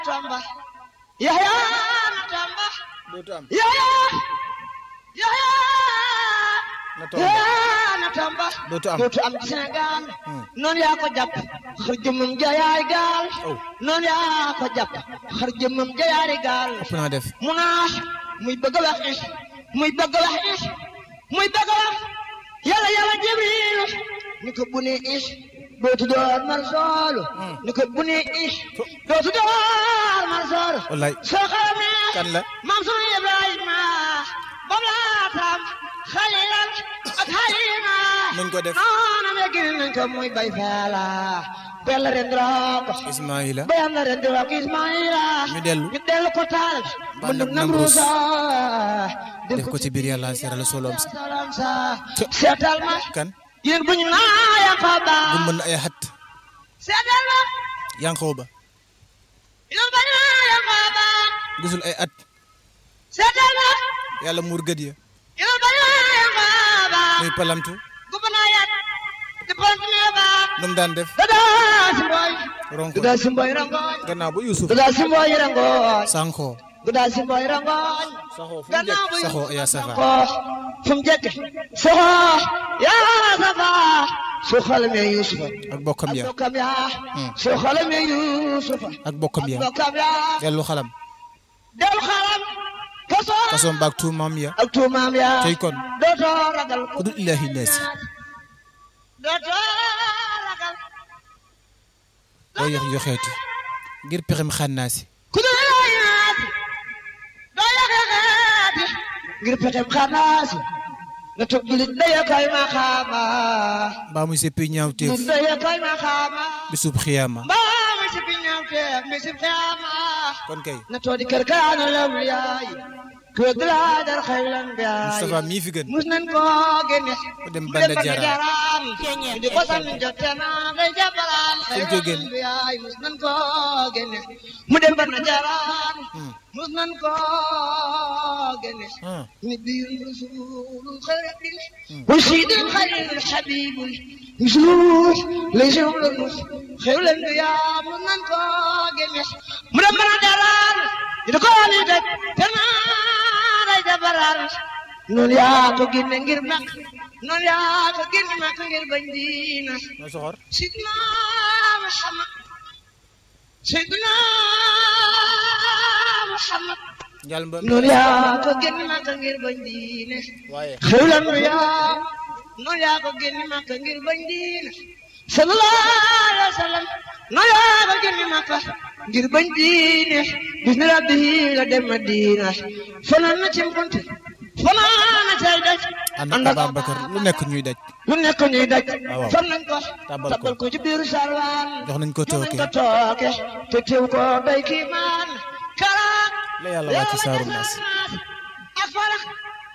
tamba Yahya na tamba dootu am Yahya Yahya na tomba Yahya na tamba dootu am dootu am ci Sénégal Hmm. noonu yaa ko jàpp xar jëmmam jayaay gaal aw noonu yaa ko jàpp xar jëmmam jayaari gaal ëpp naa def mu naax muy bëgg a wax is muy bëgg a wax is muy bëgg a wax yàlla yàlla jibril ni ko bu ne is dootu door mar soolu Hmm. ni ko bu ne is dootu door mar soolu wallaay soo xamee kan la maam sunu ibrahima bam laatam xalilan ak xalima nuñ ko def noona me gën nañ ko muy bay faala bella rendroo ko Ismaïla ba yàlla ren di wax Ismaïla ñu dellu ñu dellu ko taal Bànn mu ak nam Namruus. ruusa def ko ci biir yàlla seeral solom si salam sa Ca- seetal ma kan yéen bu ñu naaya ko ba bu mën ay xat seetal ma yanqoo ba yéen bu ñu naaya ko ba gisul ay at seetal ma yàlla muur gët ya yéen bu ñu naaya ko ba muy palamtu gu bu naaya di pont ne ba nu mu daan def dadaa si mboy ronko dadaa si mboy rangoñ gannaaw ba Yuusuf dadaa si mboy rangoñ sànqoo dadaa si mboy rangoñ saxoo fu mu gannaaw jekk bu saxoo yaa safa ko fu mu jekk soxo yaa safa su xalamee yusufa ak bokkam ya bokkam yaa Hmm. su xalamee yusufa ak bokkam ya bokkam yaa dellu xalam del xalam kaso kasoom baag tuumaam ya ak tuumaam yaa tey kon dootoo ragal ku dul ilaahi naasi dootoo ragal doo yox yoxeeti ngir pexem xànnaasi ku dul ilaahi naasi doo yaxeexeeti ngir pexem xanaasi nga toog julit daya koy ma xaama mbaa muy seppi ñaawteef julit daya koy ma xaama bisub xiyaama mbaa mi si fi ñaaw te mi si xeama kon kay na toodi kër kaanu law yaay ku dra dar xaylan biyaay Moustapha mii fi gën mus nan ko génne mu dem mu Banda dem Jaraaf jaraan di ko san jotte na ngay jabalaan Fu mu ko génne? biyaay mus nan ko génne mu dem Banda Jaraan Hmm. mus nan ko génne ah نبي رسول خير وسيد خير الحبيب مسلوح ليس يملك خير الانبياء من انكو جميع مرمنا دلال يدقوني دك تنا راي دبرال نون يا ko ginne ngir mak non ya ko ginne mak ngir bandina noo soxor sidna muhammad sidna muhammad njal mba noonu yaa ko génn Makka ngir bañ diine waaye xewlan nu yaa noonu yaa ko génn Makka ngir bañ diine sallallahu alayhi wa sallam noonu yaa ko génn Makka ngir bañ diine bis ni rabbi la dem Madina fanaan na ci mpunte fanaan na cay daj ànd ak Ababacar lu nekk ñuy daj lu nekk ñuy daj waaw. fan nañ ko Tabal ko. tabal ko ci biiru sarwaan jox nañ ko jox nañ tooke ko tooke te teew ko doy kii maan karaak la yàlla wàcc saaru naas